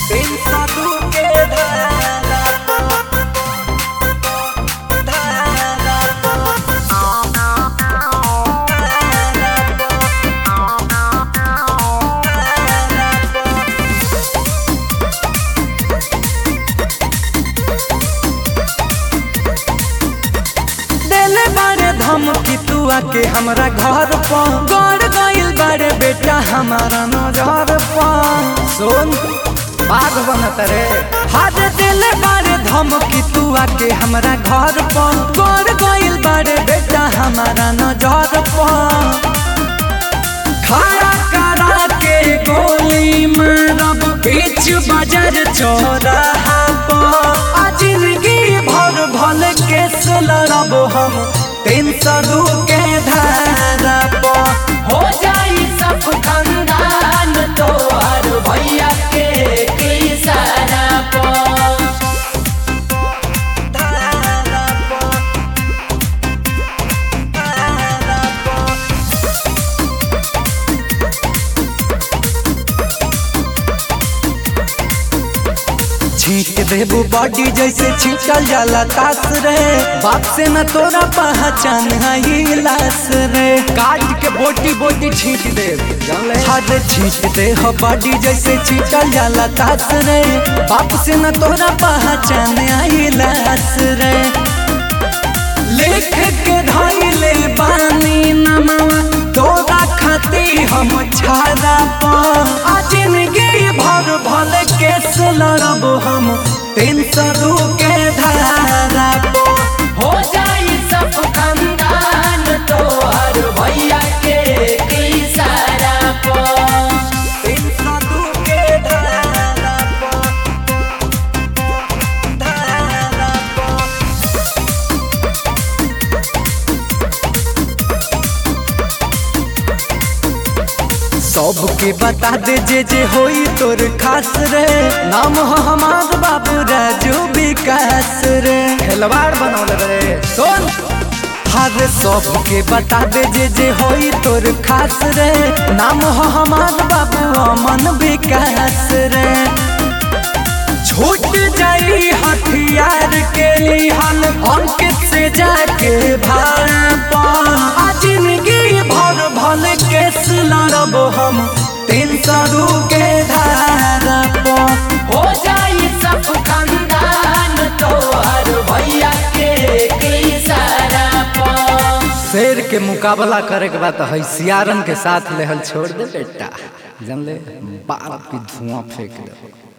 तीन सौ दू के धारा धारा देले बारे धमकी तू आके हमरा घर पर गड़ गइल बारे बेटा हमारा नजर पर सुन बाघ बनत रे हाथ देले बारे धमकी तू आके हमरा घर पर गड़ गइल बारे बेटा हमारा नजर पर खड़ा करा के गोली मारब बीच बाजार चौराहा पर आ जिंदगी भर भल केस लड़ब हम तीन सौ दू के धारा पर हो जाई सब खानदान तोहर भैया के इशारा पर धारा पर धारा पर छीट देबू बॉडी जैसे छीटल जाला तास रे बाप से न तोरा पहचान है लाश रे काट के बोटी बोटी छीट दे हद छीट दे हो बॉडी जैसे छीटल जाला तास रे बाप से न तोरा पहचान है लाश रे लिख के धैले बानी नमवा तोरा खाती हम छाड़ा पा आ जिंदगी भर भल केस लड़ब हम तीन सौ दू के धारा पा हो जाई सब खानदान तोहर भैया के इशारा पर तीन सौ दू के धारा पा धारा पा सबके बता दे जे जे होई तोर खास रे नाम हो हमार बाबू राजू विकास रे खिलवाड़ बनौले रे सुन हर सबके बता दे जे जे होई तोर खास रे नाम हो हमार बाबू अमन विकास रे छूट जाई हथियार के लिहन अंकित से जाके भाड़ा पा आ जिंदगी भर भल केस लड़ब हम तीन सौ दू के धारा पा हो जाई सब खानदान तोहर भैया के इशारा पर शेर के मुकाबला करे के बाद है सियारन के साथ लेहल छोड़ दे बेटा जानले बाप की धुआं फेंक दे